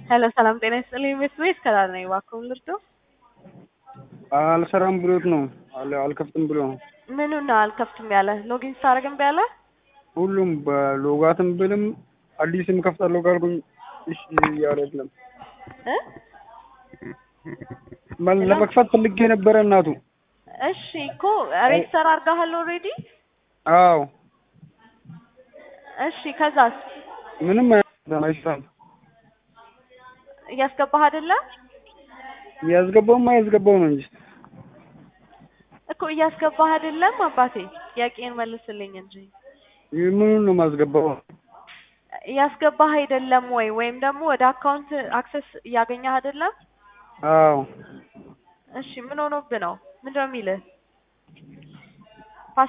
ሄሎ ሰላም ጤና ይስጥልኝ ቤት ቤት ከላል ነኝ እባክዎን ልርዳው? አልሰራም ብሎት ነው አለ አልከፍትም ብሎ ነው። ምኑን ነው አልከፍትም ያለ? ሎጊን ስታደርግ እምቢ አለ? ሁሉም በሎጋትም ብልም አዲስም ከፍታለሁ ካልኩኝ እሺ እያለ የለም። እ መል- ለመክፈት ፈልጌ ነበረ እናቱ። እሺ እኮ ሬጅስተር አድርገሃል ኦልሬዲ? አዎ እሺ ከዛስ ምንም አይሰራም አይሰራም። እያስገባህ አይደለ? ያስገባውማ ያስገባው ነው እንጂ እኮ እያስገባህ አይደለም አባቴ፣ ጥያቄን መልስልኝ እንጂ ምኑን ነው የማስገባው? እያስገባህ አይደለም ወይ? ወይም ደግሞ ወደ አካውንት አክሰስ እያገኘህ አይደለም? አዎ እሺ ምን ሆኖብህ ነው? ምንድነው የሚልህ?